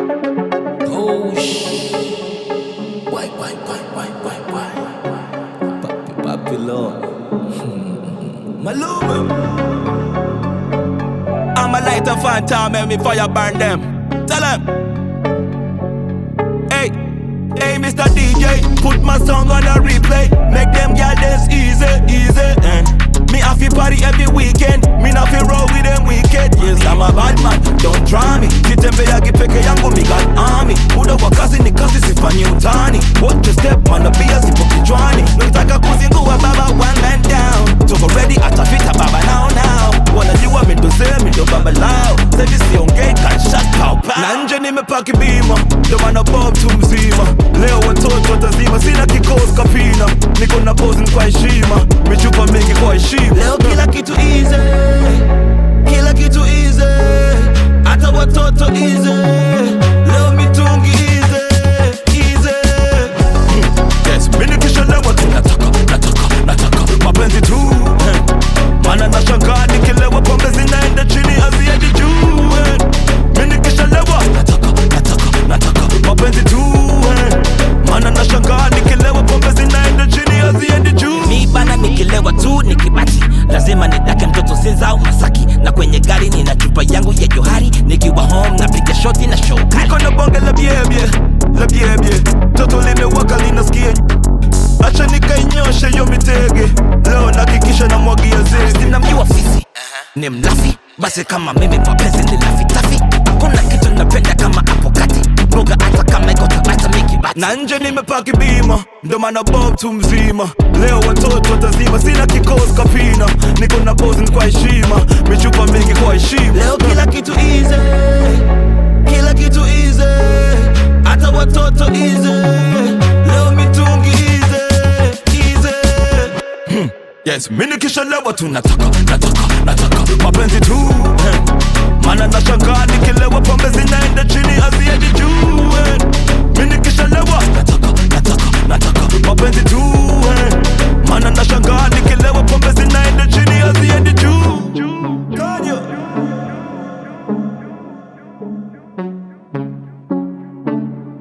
Oh shh. Why, why, why, why, why, why? Papi, papi, Lord. Maluma. I'm a lighter phantom, make me fire burn them. Tell them. Hey, hey, Mr. DJ, put my song on a replay. Make them girl dance easy, easy. And me have to party every weekend. Me not fi roll with them wicked. Yes, I'm a bad man, don't try me. Kitembea kipeke yangu me got army. Muda wa kazi ni kazi sifanyi utani. Watch your step man, pia sipo kichwani. Nataka kuzingua baba one man down. Tuko ready atafita baba now now. Wanajua mi ndo sema mi ndo baba lao. Sasa siongei gunshot pow pow. Na nje nimepaki bima, ndo maana bob tu mzima. Leo watoto watazima, sina kikosi kapina. Niko na pose kwa heshima, michupa mingi kwa heshima. Leo kila kitu easy, kila kitu easy, hata watoto easy. Leo mitungi easy, easy. Yes, mimi nikishalewa tu nataka, nataka, nataka mapenzi tu eh. Maana nashangaa nikilewa pombe zinaenda chini haziendi juu eh. Mimi nikishalewa nataka, nataka, nataka mapenzi tu eh. Maana nashangaa nikilewa pombe zinaenda chini haziendi juu mi bana nikilewa tu nikibati lazima nidake mtoto sinza au masaki na kwenye gari nina chupa yangu ya johari nikiwa home napiga shoti na show kali Niko na bonge la biebie, la biebie Toto limewaka linasikia Acha nikainyoshe yo mitege Leo nakikisha na mwagia zezi sinamjua fisi ni mlafi basi kama mimi mapenzi ni lafitafi hakuna kitu napenda kama hapo kati mboga hata kama iko tabata mikibati na nje nimepaki bima ndo maana bob tu mzima leo watoto watazima sina kikosi kapina niko na pose kwa heshima michupa mingi kwa heshima leo kila kitu easy kila kitu easy hata watoto easy leo mitungi easy easy Hmm. Yes, mimi nikishalewa tu nataka, nataka, nataka mapenzi tu eh. Maana nashangaa